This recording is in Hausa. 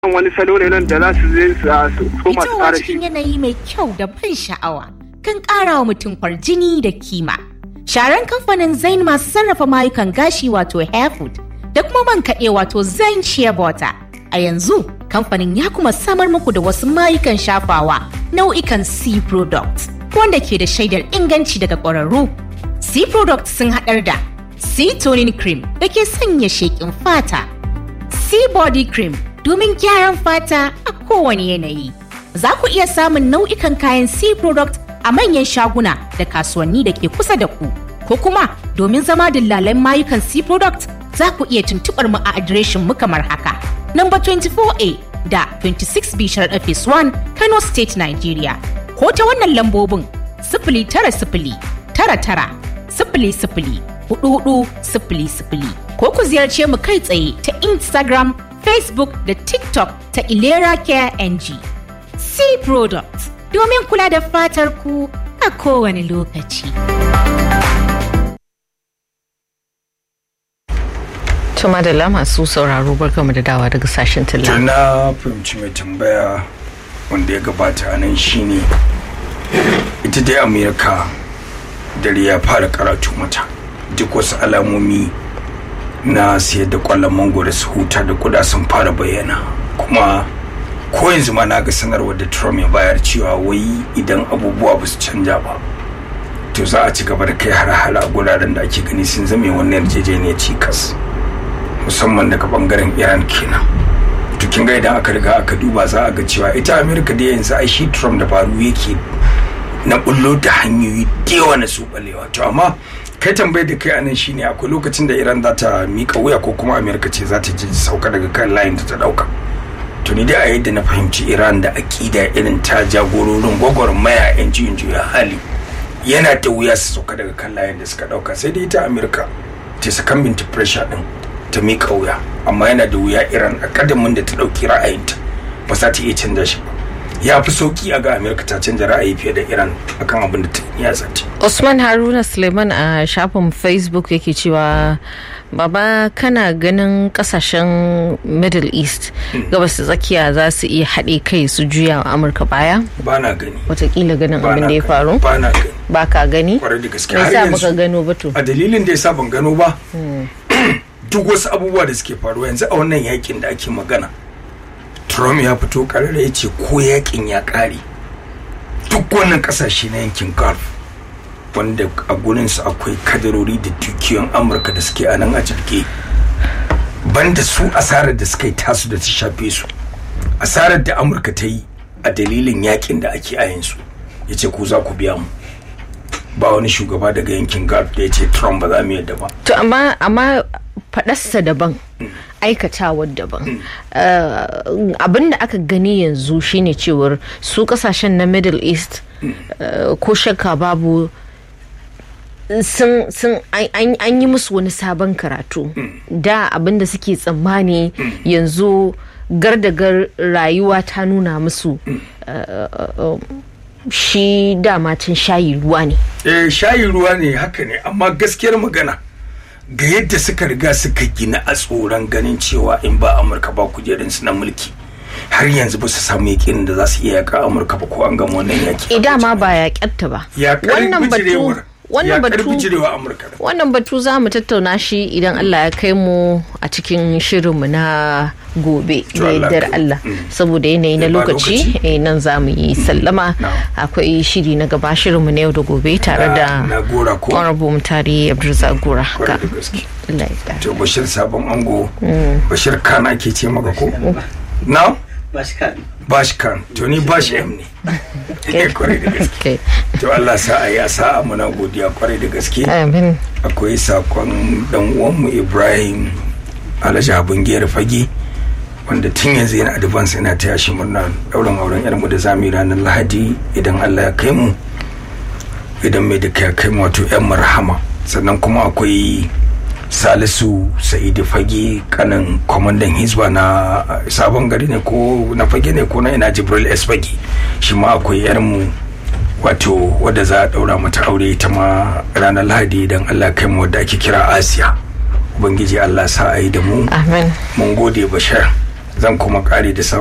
wani salo ne nan da za su zai su koma su Fitowa fara shi cikin yanayi mai kyau da ban sha'awa kan ƙara wa mutum kwarjini da kima. Sharan kamfanin Zain masu sarrafa mayukan gashi wato Hairfood da kuma man kaɗe wato Zain Shea Butter. A yanzu kamfanin ya kuma samar muku da wasu mayukan shafawa nau'ikan C products wanda ke da shaidar inganci daga ƙwararru. C products sun haɗar da C toning cream da ke sanya sheƙin fata. Sea Body Cream domin gyaran fata a kowane yanayi. Za ku iya samun nau'ikan kayan Sea Product a manyan shaguna da kasuwanni da ke kusa da ku. Ko kuma domin zama dillalan mayukan Sea Product za ku iya tuntuɓar mu a adireshin mu kamar haka. Number 24A da 26B Sharaɗa Phase 1 Kano State Nigeria. Ko ta wannan lambobin sifili tara sifili tara tara sifili sifili hudu hudu sifili sifili ko ku ziyarce mu kai tsaye ta Instagram, Facebook da TikTok ta Ilera Care NG. C Products domin kula da fatar ku a kowane lokaci. Tuma da masu sauraro barkamu da dawa daga sashen to talla. na fahimci mai tambaya wanda ya gabata a nan shine ita dai amerika dare ya fara karatu mata duk wasu alamomi na siyar da kwallon mangoro su huta da kuda sun fara bayyana kuma ko yanzu ma na ga sanarwar da trump ya bayar cewa wai idan abubuwa ba su canja ba to za a ci gaba da kai har a guraren da ake gani sun zame wannan yarjejeniyar cikas musamman daga bangaren iran kenan to kin ga idan aka riga aka duba za a ga cewa ita amerika da yanzu ai shi trump da faru yake na bullo da hanyoyi da yawa na su balewa to amma kai tambayar da kai anan shine akwai lokacin da iran za ta mika wuya ko kuma amerika ce za ta ji sauka daga kan layin da ta dauka to ni dai a yadda na fahimci iran da akida irin ta jagororin gwagwarmaya yan juyin juya hali yana da wuya su sauka daga kan layin da suka dauka sai dai ita amerika ta succumbing to pressure din ta mika wuya amma yana da wuya iran a kadamin da ta dauki ra'ayinta ba za ta iya canza shi ba ya fi sauki a ga amerika ta canza ra'ayi fiye da iran akan abin da ta ya zata Usman Haruna Suleiman a shafin Facebook yake cewa Baba kana ganin kasashen Middle East gabas da tsakiya za su iya haɗe kai su juya wa Amurka baya? ba na gani Watakila ganin ba abin na da ya gani, faru? ba na gani Ba ka gani? kwarai da gaske Me har yasa baka yanzu gano ba to? a dalilin da yasa ban gano ba duk wasu abubuwa da suke faruwa yanzu a wannan yakin da ake magana trump ya fito karara ya ce ko yakin ya kare duk wannan kasashe na yankin gulf wanda a gurinsu akwai kadarori da dukiyoyin amurka da suke a nan a jirge banda su asarar da suka yi tasu da ta shafe su asarar da amurka ta yi a dalilin yakin da ake a yanzu ya ce ku za ku biya mu ba wani shugaba daga yankin gulf da ya ce trump ba za mu yadda ba To amma amma faɗarsa daban aikatawar daban Eh, abin da aka gani yanzu shine cewar su kasashen na middle east eh, ko shakka babu sun sun an- an an yi musu wani sabon karatu da abin da suke tsammani yanzu gardagar rayuwa ta nuna musu eh, eh, shi dama can shayi ruwa ne eh shayi ruwa ne haka ne amma gaskiyar magana ga yadda suka riga suka gina a tsoron ganin cewa in ba amurka ba kujerunsu na mulki har yanzu ba su samu yakin da za su iya yaka amurka ba ko an gama wannan yaki idan ma ba ya kyatta ba ya wannan batu bijirewar wannan ya batu bijirewa amurka da wannan batu za mu tattauna shi idan Allah ya kai mu a cikin shirinmu na gobe To da Allah yardar kai. Allah saboda yanayi na Eh, ba lokaci lokaci. eh, nan za mu yi sallama Na'am. akwai shiri na gaba shirinmu na yau da gobe tare Na- da na gora ko honorable mutare abdulrazak gora kwarai Ga- da gaske Allah ya kare. to bashir sabon ango bashir khan ake ce maka ko na bash khan to ni bash m ne kwarai da gaske Okay. to Allah sa a yi a sa'a muna godiya kwarai da gaske Amin. akwai sakon dan uwanmu ibrahim alhaji abin gera fage wanda tun yanzu yana advance yana taya shi murna dauran auren yarmu da zamu yi ranar lahadi idan allah ya kai mu idan mai duka ya kai mu wato yan marhama sannan kuma akwai salisu sa'idu fage kanin kwamandan hizba na sabon gari ne ko na fage ne ko na ina jibril s fage shi ma akwai yarmu wato wadda za a daura mata aure ita ma ranar lahadi idan allah kai mu wadda ake kira asiya ubangiji allah sa a yi da mu Amin. mun gode bashar zan kuma kare da